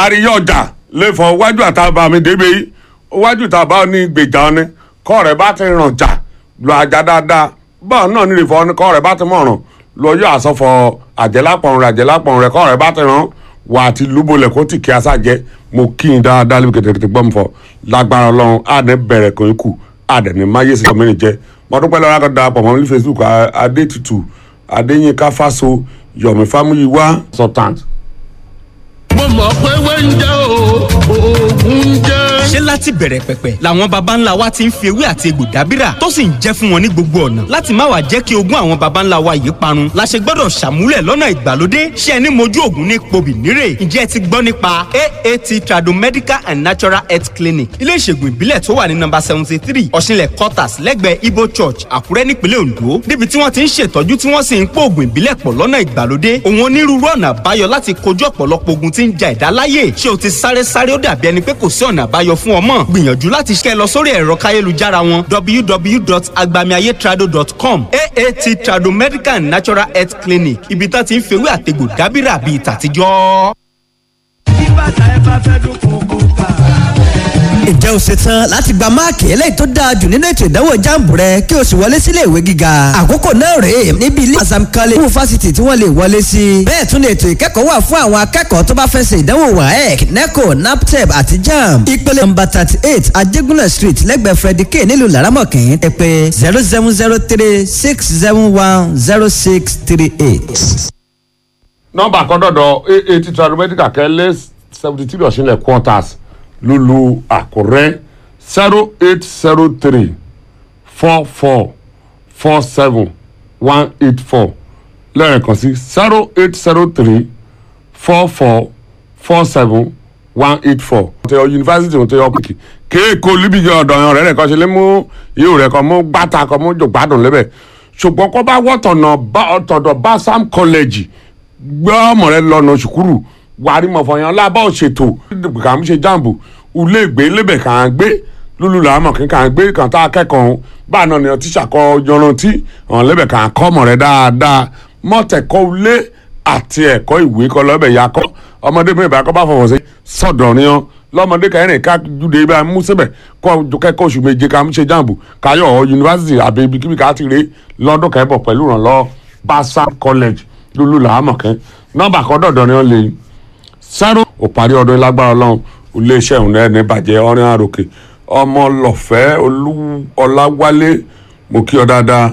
àríyá ọjà lè fọ wájú àtàbà mi débi wájú tàbá ní gbèjà ni kọ́ rẹ̀ bá ti ràn jà lọ ajá dáadáa báà náà nílé fọ ni kọ́ rẹ̀ bá ti mọ̀ràn lọ yọ àsọfọ àjẹlápọ̀n rẹ̀ àjẹlápọ̀n rẹ̀ kọ́ rẹ̀ bá ti ràn wà á ti lúbolẹ̀ kó tì kí asá jẹ mo kí n dáadáa lébi kẹtẹkẹtẹ gbọ́n mi fọ lágbára ọlọ́run àdẹ bẹ̀rẹ̀ kan ikú àdẹ ní máyé sí ọmọ jẹ mo dúpẹ́ lọ́wọ́ akọ́ da pọ̀ mọ́ ní facebook adétutù adéyínká fáso yomi fámúyíwá sultan mo mọ̀ pé wẹ́ńjẹ́ o oògùn jẹ́. ṣé láti bẹ̀rẹ̀ pẹ̀pẹ̀ làwọn baba ńlá wa ti ń fi ewé àti egbò dábìrà tó sì ń jẹ́ fún wọn ní gbogbo ọ̀nà láti má wàá jẹ́ kí ogún àwọn baba ńlá wa yìí parun la ṣe gbọ́dọ̀ ṣàmúlẹ̀ lọ́nà ìgbàlódé ṣé ẹni mojú ògùn ní pobì nírè ǹjẹ́ ẹ ti gbọ́ nípa aat tradomedical and natural health clinic ilé ìṣègùn ìbílẹ̀ tó wà ní nọ́mbà seventy three ọ̀ṣinlẹ̀ quarters lẹ́gbẹ̀ẹ́ ibo church àkúrẹ́ nípínlẹ̀ ondo níbi tí wọ́n ti ń ṣètọ́jú tí wọ́n sì ń pò ògùn ìbílẹ̀ pọ̀ lọ́nà ìgbàlódé òun onírúurú ọ̀nà àbáyọ láti kojú ọ̀pọ̀lọpọ̀ ogun tí ń ja ẹ̀dá láyè ṣé o ti sáré sáré ó dàbí ẹni pé kò sí ọ̀nà àbáyọ fún ọmọ gbìyànjú láti ṣe lọ sórí ẹ̀rọ káyélujára wọn www.agbamiayetrado.com aat trado medical and natural health clinic ibi tá ti ń fewé àtegbò dábìrà bíi tàtijọ́. bí bàtà ẹ bá fẹ́ dún kókó ká. ǹjẹ́ o ṣe tán láti gba máàkì eléyìí tó dáa jù nínú ètò ìdánwò jáàmù rẹ kí o sì wọlé sílé ìwé gíga àkókò náà rèé níbi ilé Azam College fún fásitì tí wọ́n lè wọlé sí bẹ́ẹ̀ tún ni ètò ìkẹ́kọ̀ọ́ wà fún àwọn akẹ́kọ̀ọ́ tó bá fẹ́ ṣe ìdánwò WAEC NECO NAPTEP àti JAMB ìpele nọ́mbà thirty eight Ajégúnlẹ̀ street lẹ́gbẹ̀ẹ́ Freddy K nílùú Laramọ̀kín ẹ pè zero seven zero three six seven one zero six three eight. nọ́mbà kan dọ̀dọ̀ aat tradomedical kẹ́lẹ́ seventy three ọ̀ṣinlẹ̀ quarters lulu àkúrẹ́ zero eight zero three four four four seven one eight four lẹ́ẹ̀kan sí zero eight zero three four four four seven one eight four. ọ̀tẹ̀ yunifásitì ọ̀tẹ̀ ọ̀pìkì kéèkó líbìgì ọ̀dọ̀ yan rẹ̀ nìkan ṣe lé mú ihò rẹ̀ kan mú gbàtà kan mú jògbádùn lébẹ̀ ṣùgbọ́n kó bá wọ́tọ̀nà ọ̀tọ̀dọ̀ bá sam college gbọ́ ọmọ rẹ lọ́nà ṣùkúrù wàrí mọ̀fọ̀yàn lábọ́ òṣètò kà ń ṣe jàǹbù ulé ìgbé lébẹ̀ kà ń gbé lulu làámọ̀ kí kà ń gbé kàn tá a kẹ́kọ̀ọ́ ọ̀hún báà náà ni ọtí ṣàkọ yanrantí ọ̀hún lébẹ̀ kà ń kọ́ ọmọ rẹ dáadáa mọ́tẹ̀kọ́ ulé àti ẹ̀kọ́ ìwé kọ́ lọ́bẹ̀ ya kọ́ ọmọdé mi ìbára kọ́ bá fọwọ́ sí sọ̀dọ̀ ni ọ́ lọ́mọdé kẹrin ká júde bá mú síbẹ̀ kọ́ kẹ́kọ̀ọ́ oṣù méje ká ń ṣe jàǹbù káyọ̀ yunifásitì àbí ibikíbi ká ti rè lọ́dún kẹ́bọ̀ pẹ̀lú ìrànlọ́ Basa College lulu làámọ̀ kẹ́ nọ́mbà kan dọ̀dọ̀ ni wọ́n lè sẹ́rù ò parí ọdún lágbára ọlọ́run iléeṣẹ́ òun náà ní bàjẹ́ ọ̀rìn àròkè ọmọ lọ́fẹ́ ọláwálé mo kí ọ dáadáa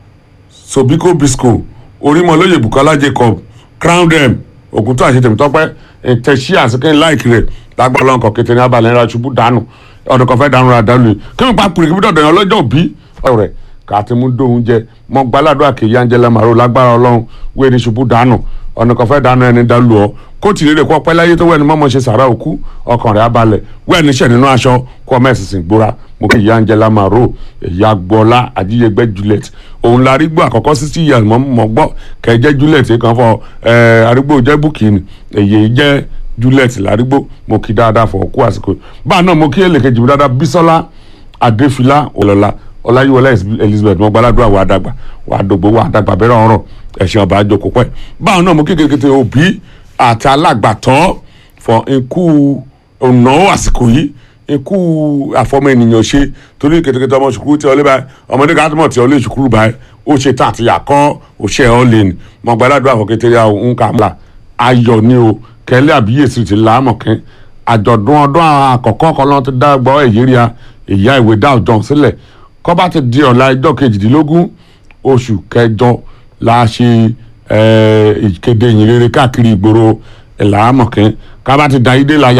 sobiko bisco orímọlóye bukola jacob crown dem ògùntàn àti tèmítọ́pẹ́ ìtẹ̀sí àsìkè láìkì rẹ̀ lágbára ọlọ́run kan kété ní abalẹ̀ ńlá ṣubú dànù ọdún kan fẹ́ dànù rà dànù yìí kí wọ́n pa pèrè kí wọ́n dọ̀dọ̀ yẹn lọ́jọ́ òbí ọ̀rẹ́ kàtí mú dóhun jẹ mọ gbàládùn àkèyí angela maro lágbára ọlọ́run wíwé ní ṣubú dànù ọ̀nà kan fẹ́ dànù ẹni dàlú ọ kó tì lérè kó ọpẹ́ láyé tó wẹ́ni mọ́mọ́ ṣe sàrà òkú ọkàn rẹ̀ abalẹ̀ wẹ́ni ṣẹ̀ nínú aṣọ kó ọmọ ẹ̀sìn sìn gbóra mo kí ìyá angela maro ìyá gbọ́lá àjíyẹgbẹ́ juliet òun la arígbó àkọ́kọ́ sí sí ìyá mọ́ gbọ́ kẹjẹ́ juliet kan fọ arígbó jẹ́ búkìnì èyí jẹ́ juliet lárígbó mo kí dáadáa fọ kú àsìkò báà náà mo kí èlèkejì mi dáadáa bísọ́lá adéfilá òlọ́lá ọláyíwọlá elizabeth mo gbàládùn àwọn àdàgbà wà á dògbò wà á dàgbà bẹ́rẹ̀ ọ̀rọ̀ ẹ̀sìn ọba àjòkò pẹ́ báwọn náà mo kékeré kété òbí àti alágbàtọ́ fọ ikú ọ̀nà àsìkò yìí ikú àfọmọ ènìyàn ṣe torí kétékété ọmọ ṣùkúrú tí ọlẹ́ báyìí ọmọdé ká tọmọ tí ọlẹ́ ṣùkúrú báyìí ó ṣe tán àti yàkọ́ òṣè ọ̀lẹ́ ni mo gbàládùn àwọn kékeré àwọn nǹkan àmàlà ayọ̀ ni o kẹ́lẹ́ àbíyèsí ti láàmọ̀kẹ́ àjọ̀dún ọdún àkọ́kọ́ kan lọ́n ti dá gbọ́ èyíríà ìyá ìwé dá ọjọ́ sílẹ̀ kọ́ bá ti di ọ̀la ẹjọ́ kejìdínlógún oṣù kẹjọ la ṣe ìkéde ìyìnrere káàkiri ìgboro ìlàámọ̀kẹ́ ká bá ti da idé la